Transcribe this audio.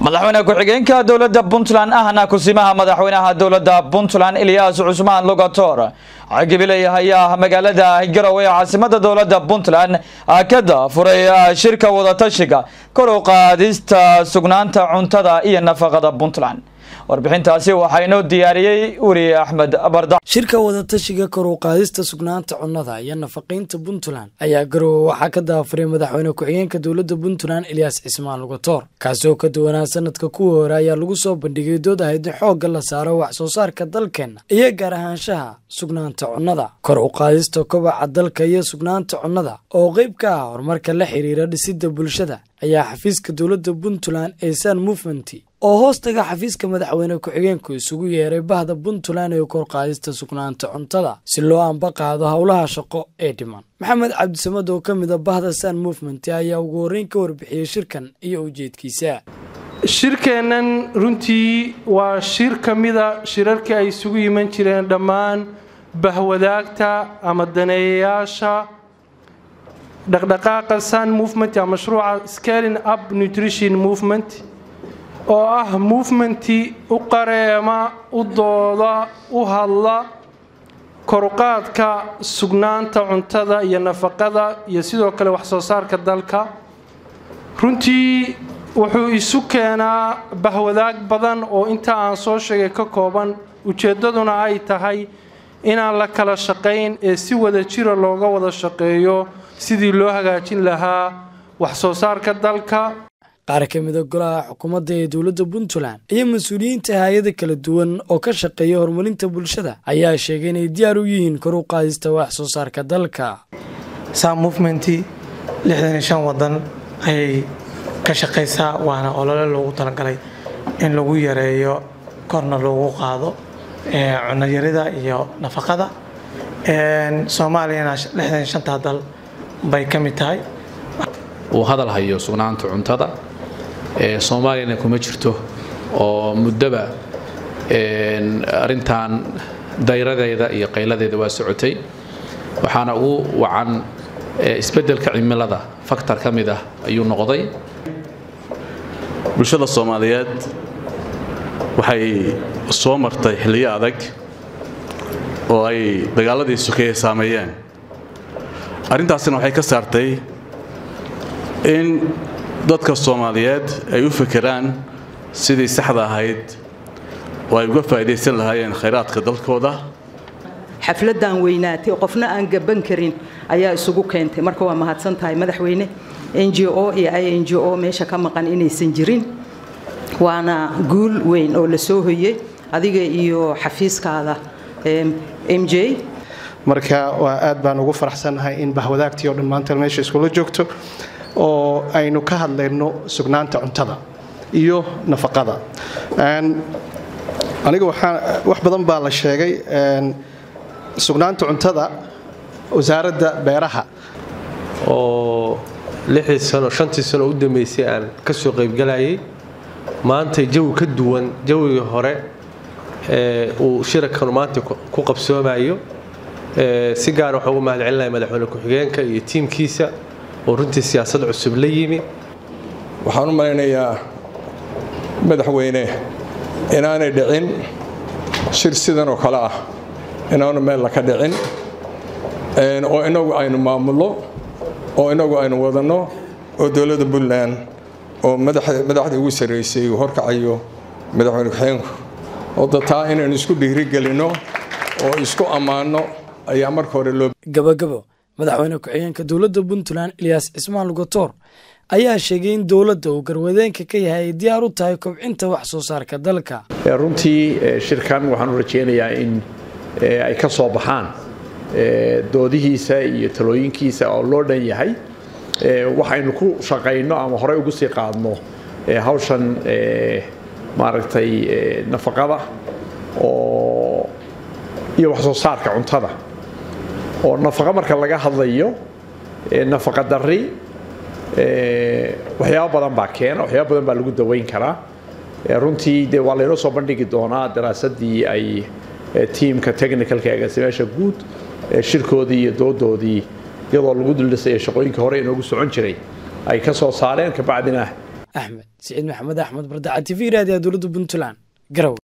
madaxweyne ku-xigeenka dowladda puntland ahna kusimaha madaxweynaha dowladda puntland ilyaas cusmaan lugator cagibiley ayaa magaalada garowe ee caasimada dowladda puntland ka daafuray shirka wadatashiga kor u qaadista sugnaanta cuntada iyo nafaqada puntland warbixintaasi waxaa inoo diyaariyey weri axmed barda shirka wadatashiga kor u qaadista sugnaanta cunnada iyo nafaqaynta puntland ayaa garowe waxaa ka daafuray madaxweyne ku-xigeenka dowladda puntland ilyaas cismaan lugator kaasi oo ka duwanaa sanadka kuwa hore ayaa lagu soo bandhigay dood ahayd in xoogga la saaro wax soo saarka dalkeenna iyo gaar ahaanshaha sugnaanta cunnada kor u qaadista kobaca dalka iyo sugnaanta cunnada oo qeyb ka ah horumarka la xiriira dhisidda bulshada ayaa xafiiska dowladda puntland ee san movement oo hoostaga xafiiska madaxweyne ku-xigeenku isugu yeeray bahda puntland ee kor qaadista sugnaanta cuntada si loo anba qaado howlaha shaqo ee dhiman maxamed cabdisamad oo ka mida bahda san movement ayaa ugu horreyn ka warbixiyey shirkan iyo ujeedkiisa shirkeennan runtii waa shir ka mida shirarkii ay isugu yiman jireen dhammaan bahwadaagta ama daneeyayaasha dhaqdhaqaaqa sun movement ama mashruuca scaling up nutrition movement oo ah movementi u qareema u dooda u hadla koruqaadka sugnaanta cuntada iyo nafaqada iyo sidoo kale wax soo saarka dalka runtii wuxuu isu keenaa bahwadaag badan oo inta aan soo sheegay ka kooban ujeeddaduna ay tahay inaan la kala shaqayn ee si wada jira looga wada shaqeeyo sidii loo hagaajin lahaa wax soo saarka dalka qaar ka mida golaha xukuumadda ee dowladda puntland iyo mas-uuliyiinta hay-ada kala duwan oo ka shaqeeya horumarinta bulshada ayaa sheegay inay diyaar u yihiin kor u qaadista wax soo saarka dalka sam movementi lixdan iyo shan wadan ayay ka shaqaysaa waana olole loogu talagalay in lagu yareeyo korna loogu qaado cunayarida iyo nafaqada soomaaliyana lixdan iyo shantaa dal bay ka mid tahay uu hadal hayo sugnaanta cuntada soomaaliyana kuma jirto oo muddoba arintan dayradeeda iyo qayladeeda waa socotay waxaana ugu wacan isbeddelka cimilada faktor ka mid ah ayuu noqday bulshada soomaaliyeed waxay soo martay xilliyo adag oo ay dagaaladii sokeeye saameeyeen arrintaasina waxay ka saartay in dadka soomaaliyeed ay u fekeraan sidii saxda ahayd oo ay uga faa'iidaysan lahaayeen khayraadka dalkooda xafladdan weynaatay qofna aan gaban karin ayaa isugu keentay marka waa mahadsan tahay madaxweyne n g o iyo i n g o meesha ka maqan inaysan jirin waana guul weyn oo la soo hoyey adiga iyo xafiiskaada m j marka waa aad baan ugu faraxsannahay in bahwadaagtii oo dhan maanta meesha iskula joogto oo aynu ka hadlayno sugnaanta cuntada iyo nafaqada aniga wax badan baa la sheegay sugnaanta cuntada wasaaradda beeraha oo lixdii sano shantii sano u dambeysay aan ka soo qaybgalayay maanta jawi ka duwan jawigii hore uu shirakan maanta ku qabsoomayo si gaar waxaan ugu mahadcelinaya madaxweyne ku-xigeenka iyo tiimkiisa oo runtii siyaasad cusub la yimi waxaan u malaynayaa madaxweyne inaanay dhicin shir sidan oo kale ah inaanu meel laka dhicin oo inagu aynu maamulno oo inagu aynu wadanno oo dowladda puntland oo madaxdii ugu sarraysay uu horkacayo madaxweyne ku-xigeenku oo dataa inaynu isku dhiirigelinno oo isku ammaanno ayaa marka hore loo gabagabo madaxweyne ku-xigeenka dowladda puntland ilyaas cismaan lugator ayaa sheegay in dowladda uu garwadeenka ka yahay ay diyaar u tahay kobcinta wax soo saarka dalka runtii shirkan waxaan u rajaynayaa in ay ka soo baxaan doodihiisa iyo talooyinkiisa oo loo dhan yahay waxaynu ku shaqayno ama horey ugu sii qaadno hawshan maaragtay nafaqada oo iyo wax soo saarka cuntada oo nafaqa marka laga hadlayo nafaqa dari waxyaabo badan baa keena waxyaabo badan baa lagu daweyn karaa runtii de waa laynoo soo bandhigi doonaa daraasadii ay tiimka technicalka agaasimaasha guud shirkoodii iyo doodoodii iyadoo lagu duldhisaya shaqooyinkii hore inoogu socon jiray ay ka soo saareen kabacdina axmed siciid maxamed axmed bardaca t v raadiyaha dowladda puntland garow